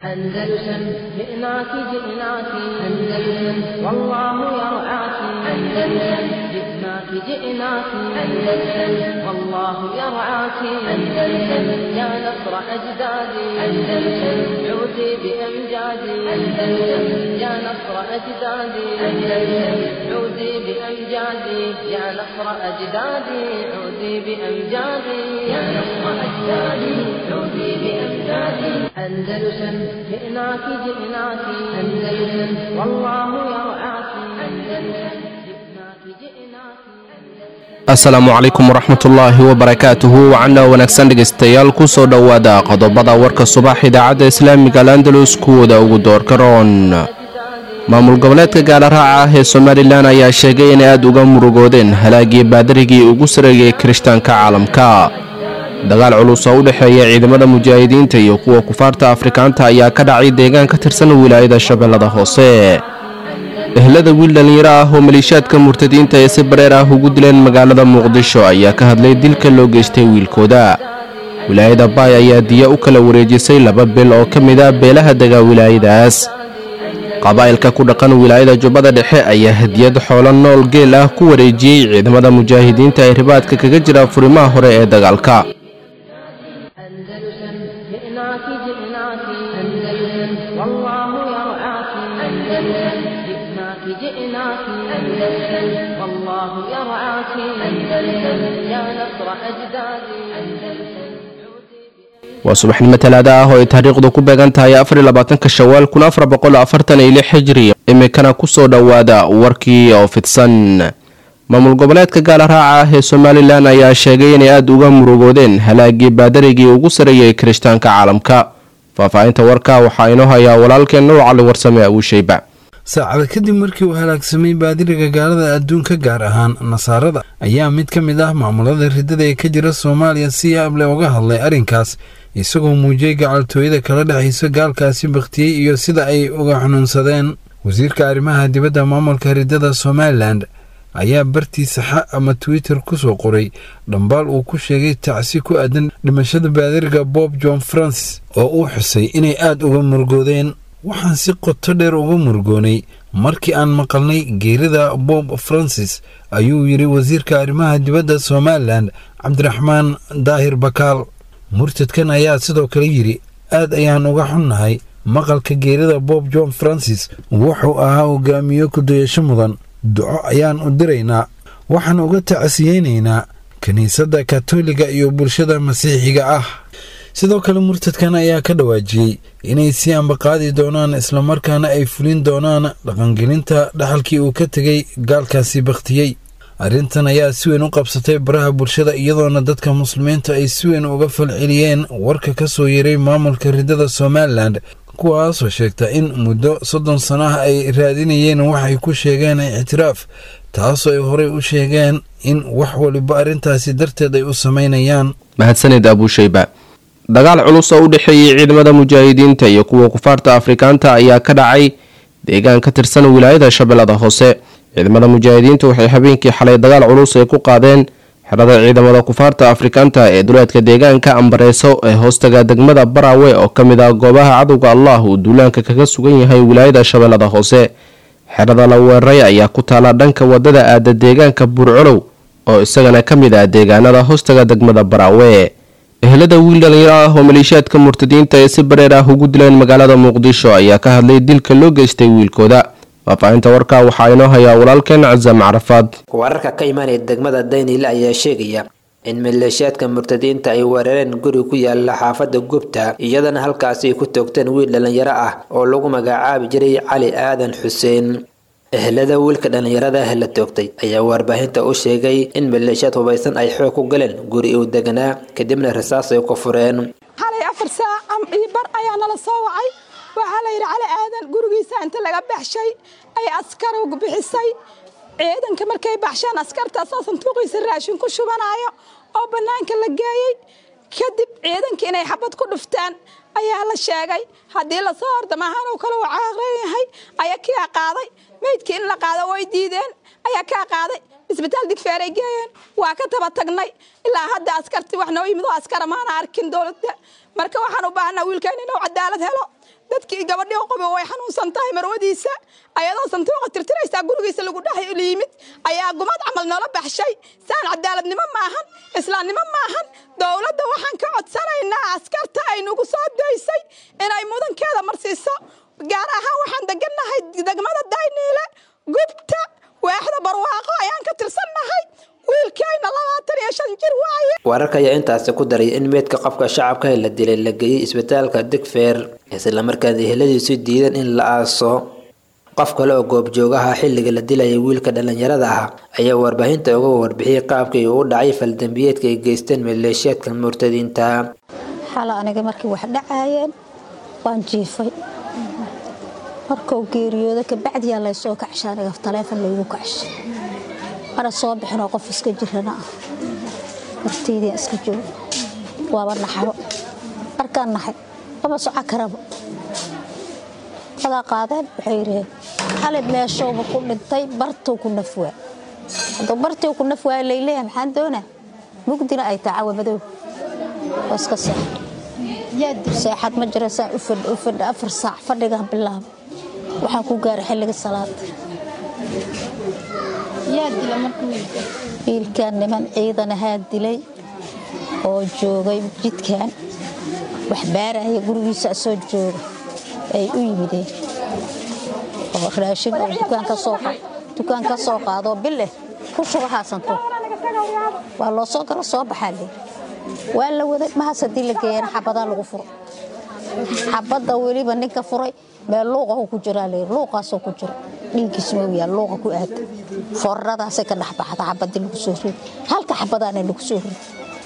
أندلسن جئناك جئناك أندلسن والله يرعاك أندلسن جئناك جئناك أندلسن والله يرعاك أندلسن يا نصر أجدادي أندلسن عودي بأمجادي أندلسن يا نصر أجدادي أندلسن عودي بأمجادي يا نصر أجدادي عودي بأمجادي يا نصر أجدادي عودي بأمجادي أندلسن جئناك جئناك أندلسن والله يرعاك أندلسن جئناك جئناك asalaamu calaykum waraxmatullaahi wabarakaatuhu wacana wanaagsan dhegaystayaal kusoo dhowaada qodobada warka subax idaacadda islaamiga alandalus kuwooda ugu doorka roon maamul goboleedka gaalaraaca ah ee somalilan ayaa sheegay inay aada uga murugoodeen halaagii baadarigii ugu sareeyay kirishtaanka caalamka dagaal culus oo u dhexeeya ciidamada mujaahidiinta iyo kuwa kufaarta afrikaanta ayaa ka dhacay deegaan ka tirsan wilaayada shabeellada hoose ehlada wiil dhallinyaro ah oo maliishaadka murtadiinta ee si bareer ah ugu dileen magaalada muqdisho ayaa ka hadlay dilka loo geystay wiilkooda wilaayada baay ayaa diya u kala wareejisay laba bil oo ka mid a beelaha dega wilaayadaas qabaa'ilka ku dhaqan wilaayada jubbada dhexe ayaa hadiyad xoolo nool geel ah ku wareejiyey ciidamada mujaahidiinta ee ribaadka kaga jira furimaha hore ee dagaalka أندلسن جئناك جئناك أندلسن والله يرعاك أندلسن جئناك جئناك أندلسن والله يرعاك أندلسن يا نصر أجدادي أندلسن waa subaxnimo talaada ah oo ay taariikhdu ku beegan tahay afarlabaatanka shawaal kun afar boqol afartan iyo lix xijri imikana kusoo dhowaada warkii oo fidsan maamul goboleedka gaalaraaca ah ee somalilan ayaa sheegay inay aada uga murugoodeen halaagii baadarigii ugu sareeyay kirishtaanka caalamka faahfaahinta warka waxaa inoo hayaa walaalkeen nuur cali warsame abuushayba saacada kadib markii uu halaagsamay baadiriga gaalada adduunka gaar ahaan nasaarada ayaa mid ka mid ah maamulada ridada ee ka jira soomaaliya si yaable uga hadlay arrinkaas isagoo muujiyey gacaltooyada kala dhexaysa gaalkaasi bakhtiyey iyo sida ay uga xanuunsadeen wasiirka arrimaha dibadda maamulka ridada somalilan ayaa bartiisa xa ama twitter ku soo qoray dhambaal uu ku sheegay tacsi ku aadan dhimashada baadiriga bob john francis oo uu xusay inay aada uga murugoodeen waxaan si qoto dheer uga murugoonay markii aan maqalnay geerida bob francis ayuu yidhi wasiirka arrimaha dibadda somalilan cabdiraxmaan daahir bakaal murtadkan ayaa sidoo kale yidhi aad ayaan uga xunnahay maqalka geerida bob john francis wuxuu ahaa hogaamiyo kudayasho mudan duco ayaan u diraynaa waxaan uga tacsiyeynaynaa kiniisadda katoliga iyo bulshada masiixiga ah sidoo kale murtadkan ayaa ka dhawaajiyey inay sii ambaqaadi doonaan islamarkaana ay fulin doonaan dhaqangelinta dhaxalkii uu ka tegay gaalkaasi bakhtiyey arrintan ayaa si weyn u qabsatay baraha bulshada iyadoona dadka muslimiinta ay si weyn uga falceliyeen warka ka soo yeeray maamulka ridada somalilan kuwaasoo sheegta in muddo soddon sano ah ay raadinayeen waxay ku sheegeen ictiraaf taasoo ay horey u sheegeen in wax waliba arrintaasi darteed ay u samaynayaan mahadsanid abuushayba dagaal culus oo u dhexeeyey ciidamada mujaahidiinta iyo kuwa kufaarta afrikaanta ayaa ka dhacay deegaan ka tirsan wilaayada shabeellada hoose ciidamada mujaahidiinta waxay habeenkii xalay dagaal culus ay ku qaadeen xerada ciidamada kufaarta afrikaanta ee duleedka deegaanka ambareyso ee hoostaga degmada barawe oo ka mid ah goobaha cadowga allah uu duulaanka kaga sugan yahay wilaayada shabeellada hoose xerada la weeraray ayaa ku taala dhanka wadada aada deegaanka buurcolow oo isagana ka mid ah deegaanada hoostaga degmada barawe ehlada wiil dhallinyaro ah oo maleeshiyaadka murtadiinta ee si bareer ah ugu dileen magaalada muqdisho ayaa ka hadlay dilka loo geystay wiilkooda faahfaahinta warka waxaa inoo hayaa walaalkeen casam carafaad wararka ka imaanaya degmada daynile ayaa sheegaya in maleeshiyaadka murtadiinta ay weerareen guri ku yaala xaafada gubta iyadana halkaasi ay ku toogteen wiil dhallinyaro ah oo lagu magacaabi jiray cali aadan xuseen ehlada wiilka dhallinyarada ah la toogtay ayaa warbaahinta u sheegay in maleeshiyaad hubaysan ay xoog ku galeen guri uu deganaa kadibna rasaas ay ku fureen xalay afar saac iyo bar ayaa nala soo wacay waxaa la yidhi cali aadan gurigiisa inta laga baxshay ay askar bixisay ciidanka markay baxsheen askartaasoo sanduuqiisa raashin ku shubanaayo oo bannaanka la geeyey kadib ciidanka inay xabad ku dhuftaan ayaa la sheegay haddii lasoo hordamahaan uu kale uu caaqran yahay ayaa kaa qaaday meydkii in la qaado way diideen ayaa kaa qaaday isbitaal digfeeray geeyeen waa ka taba tagnay ilaa hadda askartii wax noo yimid oo askara maana arkin dowladda marka waxaan u baahnaa wiilkeen inuu cadaalad helo dadkii gabadhii qobo way xanuunsan tahay marwadiisa ayadoo santuuqa tirtiraysaa gurigiisa lagu dhex yimid ayaa gumad camal noola baxshay saan cadaaladnimo maahan islaamnimo maahan dowladda waxaan ka codsanaynaa askarta ay nagu soo daysay inay mudankeeda marsiiso gaar ahaan waxaan degannahay degmada dayniile gubta waaxda barwaaqo ayaan ka tirsannahay wiilkayna labaatan iyo shan jir waaye wararka ayaa intaasi ku daray in meydka qofka shacabka ee la dilay la geeyey isbitaalka digfeer islamarkaana eheladiisu diidan in la aaso qof kale oo goobjoogaha xilliga la dilayay wiilka dhallinyarada ah ayaa warbaahinta uga warbixiyey qaabkii uu u dhacay faldambiyeedka ay geysteen maleeshiyaadka murtadiinta xala aniga markii wax dhacaayeen waan jiifay markuu geeriyooda kabacdiyaa laysoo kacsha aniga taleefon laygu kacshay mana soo bixinoo qof iska jirana ah horteydian iska jooga waaba naxabo markaan naxay lama soco karaba wadaa qaadeen waxay yidhaheen xali meeshowba ku dhintay bartuu ku nafwaa hadduu bartii ku nafwaa layleeyahay maxaan doonaa mugdina ay tahay cawa madow waa iska seexad seexad ma jira saan u fadh u fadh afar saac fadhigaan bilaaba waxaan ku gaaray xilliga salaada wiilkan niman ciidan ahaa dilay oo joogay jidkan wax baaraya gurigiisa soo jooga ay u yimideen oo raashin oo dukaan ka soo qaadoo bileh ku shuba haasanto waa loo soo galo soo baxaa leey waa la waday mahas haddii la geeyana xabadaa lagu furo xabadda weliba ninka furay meel luuqahu ku jiraa leey luuqaasoo ku jiro dhiiggiis mooyaa luuqa ku aada fooraradaasay ka dhex baxda xabadii lagu soo riday halka xabadaana lagu soo riday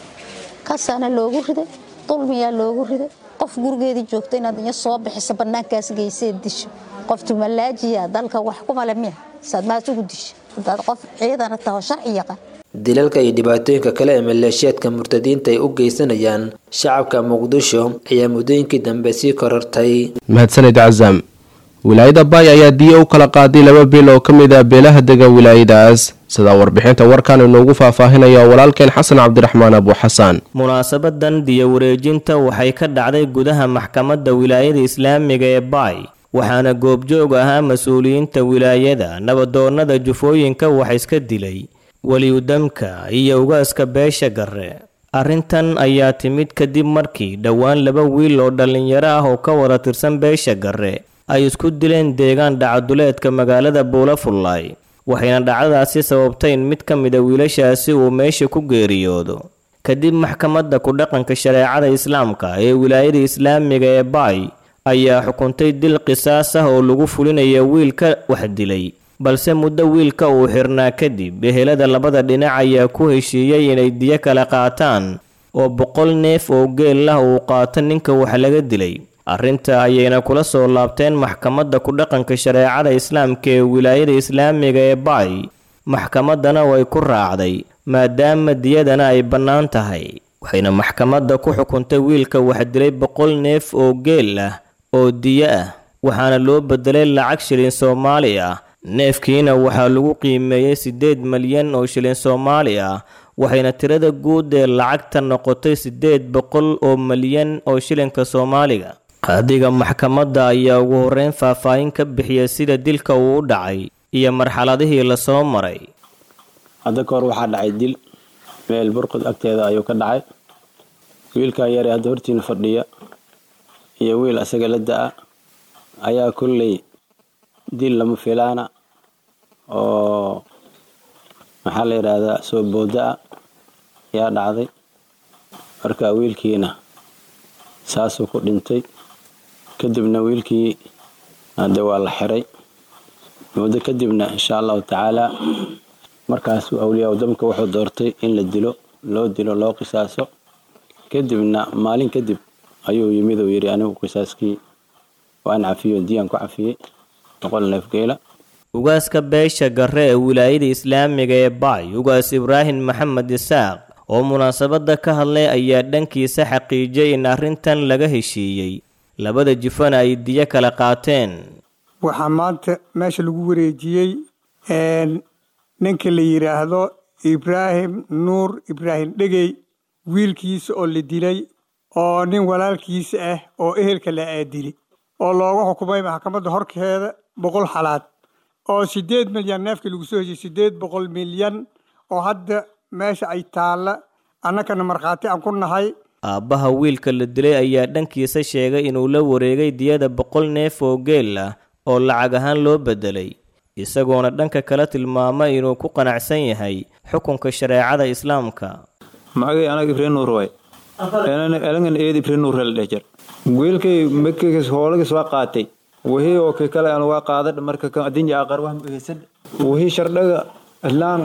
kasaana loogu riday dulmiyaa loogu riday qof gurigeedii joogta inaad iyo soo bixiso bannaankaas geysee disho qof tumalaajiya dalka wax kumale miya saad maas ugu disho hadaad qof ciidana taho sharci yaqaan dilalka iyo dhibaatooyinka kale ee maleeshiyaadka murtadiinta ay u geysanayaan shacabka muqdisho ayaa muddooyinkii dambe sii korortay mahadsanid casam wilaayada baay ayaa diya u kala qaaday laba bil oo ka mid ah beelaha dega wilaayadaas sidaa warbixinta warkan inoogu faahfaahinaya walaalkeen xasan cabdiraxmaan abu xasaan munaasabadan diya wareejinta waxay ka dhacday gudaha maxkamadda wilaayada islaamiga ee baay waxaana goobjoog ahaa mas-uuliyiinta wilaayada nabadoonnada jufooyinka wax iska dilay weliyudamka iyo ugaaska beesha garre arrintan ayaa timid kadib markii dhowaan laba wiil oo dhallinyaro ah oo ka wada tirsan beesha garre ay isku dileen deegaan dhacaduleedka magaalada buulafullaay waxayna dhacdadaasi sababtay in mid ka mida wiilashaasi uu meesha ku geeriyoodo kadib maxkamadda ku-dhaqanka shareecada islaamka ee wilaayada islaamiga ee baay ayaa xukuntay dil qisaas ah oo lagu fulinaya wiilka wax dilay balse muddo wiilka uu xirnaa kadib ehelada labada dhinac ayaa ku heshiiyey inay diyo kala qaataan oo boqol neef oo geel ah uu qaato ninka wax laga dilay arrinta ayayna kula soo laabteen maxkamadda ku-dhaqanka shareecada islaamka ee wilaayada islaamiga ee baay maxkamaddana way ku raacday maadaama diyadana ay bannaan tahay waxayna maxkamadda ku xukuntay wiilka wax dilay boqol neef oo geel ah oo diyo ah waxaana loo bedelay lacag shilin soomaali ah neefkiina waxaa lagu qiimeeyey siddeed malyan oo shilin soomaali ah waxayna tirada guud ee lacagta noqotay siddeed boqol oo malyan oo shilinka soomaaliga qaadiga maxkamadda ayaa ugu horreyn faahfaahin ka bixiyay sida dilka uu u dhacay iyo marxaladihii lasoo maray hadda ka hor waxaa dhacay dil meel burqud agteeda ayuu ka dhacay wiilkaa yare hadda hortiina fadhiya iyo wiil asaga la da-a ayaa kolley dil lama filaana oo maxaa la yidhaahdaa soo booda-a ayaa dhacday marka wiilkiina saasuu ku dhintay kadibna wiilkii hadde waa la xiray muddo kadibna insha allahu tacaala markaasuu awliyaa damka wuxuu doortay in la dilo loo dilo loo qisaaso kadibna maalin kadib ayuu yimid uu yidhi anigu qisaaskii waan cafiyo diyaan ku cafiyey boqol neef geela ugaaska beesha garre ee wilaayada islaamiga ee baay ugaas ibraahim maxamed isaaq oo munaasabadda ka hadlay ayaa dhankiisa xaqiijiyay in arrintan laga heshiiyey labada jifana ay diyo kala qaateen waxaa maanta meesha lagu wareejiyey ninka la yidhaahdo ibraahim nuur ibraahim dhegey wiilkiisa oo la dilay oo nin walaalkiisa ah oo ehelka la aadili oo loogu xukumay maxkamadda horkeeda boqol xalaad oo sideed milyan neefkii lagu soo heshiy sideed boqol milyan oo hadda meesha ay taalla annakana markhaati aan ku nahay aabbaha wiilka la dilay ayaa dhankiisa sheegay inuu la wareegay diyada boqol neef oo geel ah oo lacag ahaan loo beddelay isagoona dhanka kale tilmaamay inuu ku qanacsan yahay xukunka shareecada islaamka magay anaga ibrahim nuur waay elangan eed ibrahim nuur la dheh jir wiilkay markiis hoolagis waa qaatay wixii oo kii kale aan waa qaadadh marka kan adinja aqar wax muhiisan wixii shardhaga islaan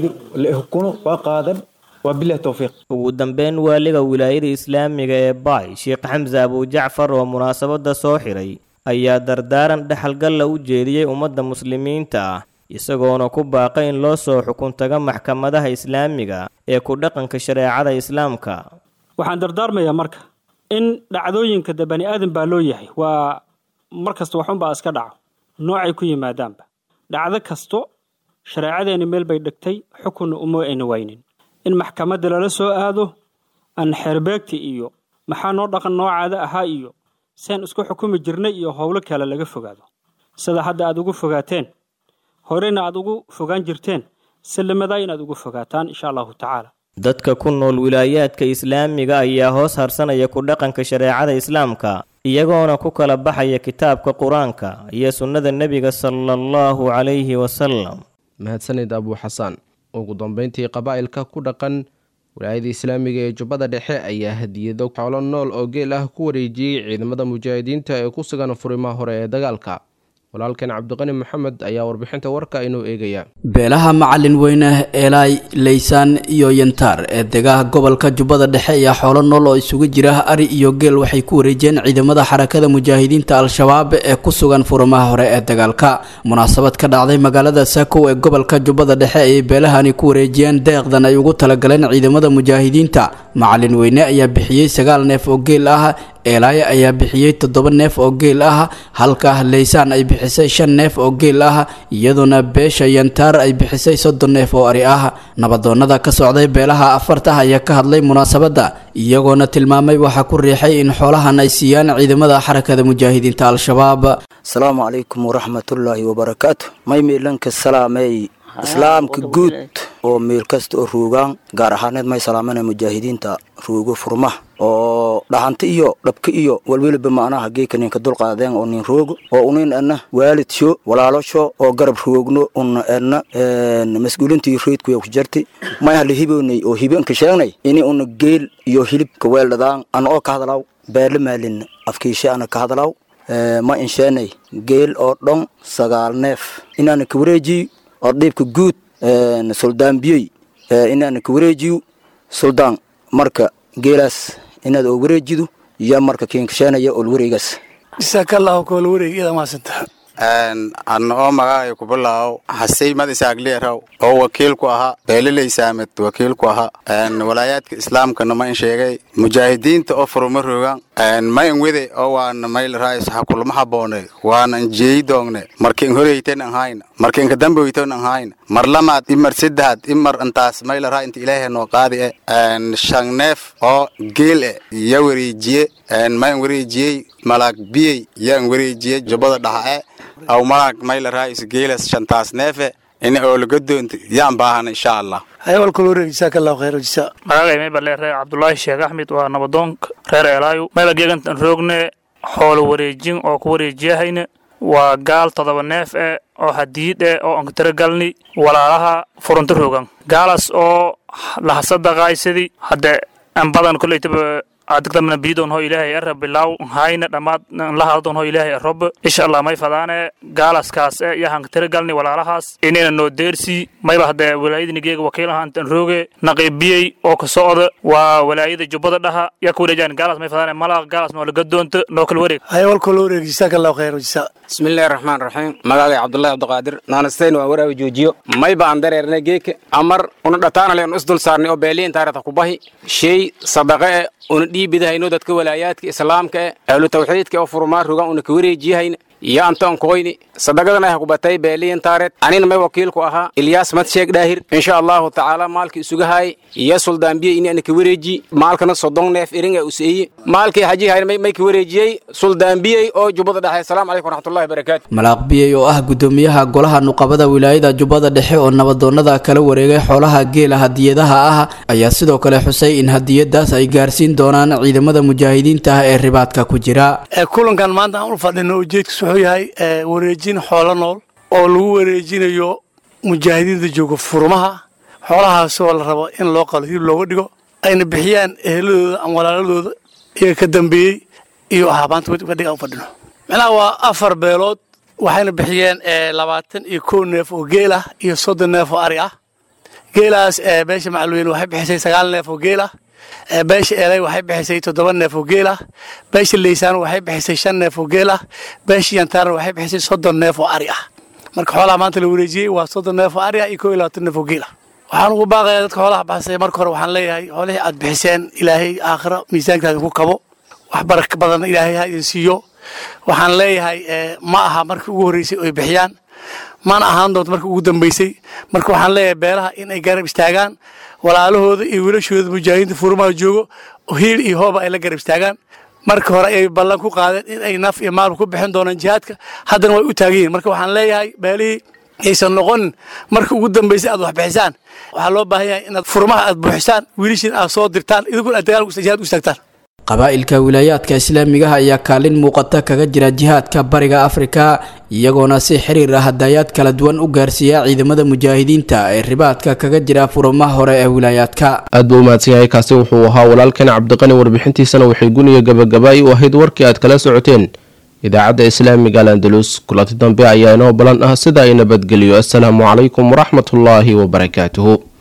kuno waa qaadadh waa bilah towfiiq ugu dambeyn waaliga wilaayada islaamiga ee baay sheekh xamse abujacfar oo munaasabada soo xiray ayaa dardaaran dhexalgalla u jeediyey ummadda muslimiinta ah isagoona ku baaqay in loo soo xukuntaga maxkamadaha islaamiga ee ku dhaqanka shareecada islaamka waxaan dardaarmayaa marka in dhacdooyinka de bani aadan baa loo yahay waa mar kasta waxunbaa iska dhaco noocay ku yimaadaanba dhacdo kasto shareecadeeni meel bay dhigtay xukunna uma ayna waynin in maxkamadda lala soo aado aan xeerbeegta iyo maxaa noo dhaqan noocaada ahaa iyo seen isku xukumi jirnay iyo howlo kale laga fogaado sida hadda aad ugu fogaateen horena aad ugu fogaan jirteen sallamadaa inaad ugu fogaataan insha allahu tacaala dadka ku nool wilaayaadka islaamiga ayaa hoos harsanaya ku dhaqanka shareecada islaamka iyagoona ku kala baxaya kitaabka qur-aanka iyo sunnada nebiga sala allahu calayhi wasalam mahadsanid abuu xasaan ugu dambeyntii qabaa'ilka ku dhaqan wilaayada islaamiga ee jubbada dhexe ayaa hadiyado xoolo nool oo geel ah ku wareejiyey ciidamada mujaahidiinta ee ku sugan furimaha hore ee dagaalka walaalkan cabdiqani maxamed ayaa warbixinta warka inuu eegaya beelaha macalin weyne eelaay leysaan iyo yantaar ee degaha gobolka jubbada dhexe ayaa xoolo nool oo isugu jira ari iyo geel waxay ku wareejiyeen ciidamada xarakada mujaahidiinta al-shabaab ee ku sugan furimaha hore ee dagaalka munaasabad ka dhacday magaalada saakow ee gobolka jubbada dhexe ayay beelahani ku wareejiyeen deeqdan ay ugu talagaleen ciidamada mujaahidiinta macalin weyne ayaa bixiyey sagaal neef oo geel ah eelaaye ayaa bixiyey toddoba neef oo geel ah halka leysaan ay bixisay shan neef oo geel ah iyadoona beesha yantaar ay bixisay soddon neef oo ari ah nabadoonnada ka socday beelaha afarta ayaa ka hadlay munaasabadda iyagoona tilmaamay waxaa ku riixay in xoolahan ay siiyaan ciidamada xarakada mujaahidiinta al-shabaab asalaamu calaykum waraxmatullaahi wabarakaatu may miilanka salaamey islaamka guud oo meel kasta oo ruugaan gaar ahaaneed may salaamana mujaahidiinta ruugo furmaha oo dhaxanta iyo dhabka iyo walweliba macnaha geeka ninka dulqaadeen oo nin roogo oo unin ana waalidsho walaalosho oo garab roogno una ana mas-uulintii reydkuya ku jartay may hala hiboonay oo hibanka sheegnay ini una geel iyo hilibka weeldhadaan ana oo ka hadalaw beerla maalin afkiishe ana ka hadalaw ma insheenay geel oo dhon sagaal neef inaana ka wareejiyo oo dhiibka guud suldaan biyey inaana ka wareejiyo suldaan marka geelaas inaad oo wareejido iyo marka kiinkasheenaya ol wareegaas jasaakallaahu koola wareegyada maasanta anna oo magacay ku bilaaw hasey mad isaagleeraw oo wakiil ku ahaa beeliley saamed wakiil ku ahaa walaayaadka islaamkana ma in sheegay mujaahidiinta oo furuma rogan ma in wede oo waana mayl raayis ha kulma haboone waana in jeeyi doongne marka in horeyten an hayna marka inka damboyten an hayna mar lamaad imar saddexaad imar intaas mayl raa inta ilaahay noo qaadi e shan neef oo geel e ya wareejiye ma in wareejiyey malaag biyey ya in wareejiye jubbada dhaxa e aw malaag mayl raayis geelas shantaas neefe in oo laga doonto yaan baahana insha allah hayawalkula wareeg jasaakallaahu khayr jasa magacay maybalee reer cabdulaahi sheekh axmed waa nabadoonka reer eelaayo mayba geegantan roogne xoolo wareejin oo ku wareejiyahayna waa gaal todoba neef eh oo hadiid eh oo aan tiragalni walaalaha furunta rogan gaalaas oo lahasadaqaaysadi hadde an badan koleytaba adigdamna biidon ho ilaahay ara bilaw hayna dhammaad lahadon ho ilaahay arob insha allah may fadaane gaalaskaas e yahan tiragalni walaalahaas inayna noo deersi mayba hadde walaayadini geega wakiilaha intan rooge naqiibiyey oo ka socda waa walaayada jubbada dhaha yaa ku wareejaan gaalaas may fadaane malaaq gaalaas noo laga doonto noo kala wareeg hayawalkula wareeg jasaakallaahu khayr jasa bismillahi raxmaan raxiim magacay cabdullaahi cabdiqaadir naanasteyn waa waraawi joojiyo mayba aan dareernay geeka amar una dhataanale un isdul saarnay oo beeliin taarata kubahi shay sadaqa e una dhiibidahayno dadka walaayaadka islaamka e ahlu tawxiidka oo furumaa rogan una ka wareejiyahayna iyo anton koyni sadaqadan ay kubatay beeliyin taareed anina may wakiilku ahaa ilyaas madsheeg dhaahir insha allahu tacaala maalkii isuga haay iyo suldaanbiye ini ana ka wareeji maalkana sodon neef irin ee useeyi maalkii haji hayn may ka wareejiyey suldaanbiyey oo jubbada dhexe asalaamu calaykum waraxmatullahi barakaatu malaaq biyey oo ah gudoomiyaha golaha nuqabada wilaayada jubbada dhexe oo nabadoonnada kala wareegay xoolaha geela hadiyadaha ah ayaa sidoo kale xusay in hadiyadaas ay gaarsiin doonaan ciidamada mujaahidiinta ah ee ribaadka ku jira kulankan maanta aan u fadhino ujeedkiis wuxuu yahay wareejin xoolo nool oo lagu wareejinayo mujaahidiinta jooga furmaha xoolahaasoo la rabo in loo qalo hilib looga dhigo ayna bixiyaan eheladooda ama walaaladooda iyaga ka dambeeyey iyo ahaabaanta fadhiga aan u fadhino macnaha waa afar beelood waxayna bixiyeen labaatan iyo kow neef oo geel ah iyo soddon neef oo ari ah geelaas beesha macalweyne waxay bixisay sagaal neef oo geel ah beesha elay waxay bixisay toddoba neef oo geel ah beesha leysaan waxay bixisay shan neef oo geel ah beesha yantaarna waxay bixisay soddon neef oo ari ah marka xoolaha maanta la wareejiyey waa soddon neef oo ari ah iyo kow iyo labaatan neef oo geel ah waxaan ugu baaqayaa dadka xoolaha baxsay marka hore waxaan leeyahay xoolihii aad bixiseen ilaahay aakhiro miisaankaada ku kabo wax baraka badanna ilaahay ha idin siiyo waxaan leeyahay ma aha markii ugu horreysay oy bixiyaan mana ahaan doonto markii ugu dambeysay marka waxaan leeyahay beelaha in ay garab istaagaan walaalahooda iyo wiilashooda mujaahidiinta furmaha joogo hiil iyo hooba ay la garab istaagaan marka hore ay ballan ku qaadeen in ay naf iyo maalba ku bixin doonaan jihaadka haddana way u taagan yihin marka waxaan leeyahay beelihii aysan noqonin marka ugu dambeysay aad wax bixisaan waxaa loo baahan yahay inaad furmaha aad buuxisaan wiilashiin aad soo dirtaan idinkuna aad dagaal jihaad u istaagtaan qabaa'ilka wilaayaadka islaamigaha ayaa kaalin muuqata kaga jira jihaadka bariga afrika iyagoona si xiriir ah hadayaad kala duwan u gaarsiiya ciidamada mujaahidiinta ee ribaadka kaga jira furumaha hore ee wilaayaadka aad buu umahadsan yahay kaasi wuxuu ahaa walaalkan cabdiqani warbixintiisana waxay guniya gabagabaa'i u ahayd warkii aad kala socoteen idaacadda islaamiga al andalus kulanti dambe ayaa inoo balan ah sida ay nabadgeliyo assalaamu calaykum waraxmatullaahi wabarakaatuhu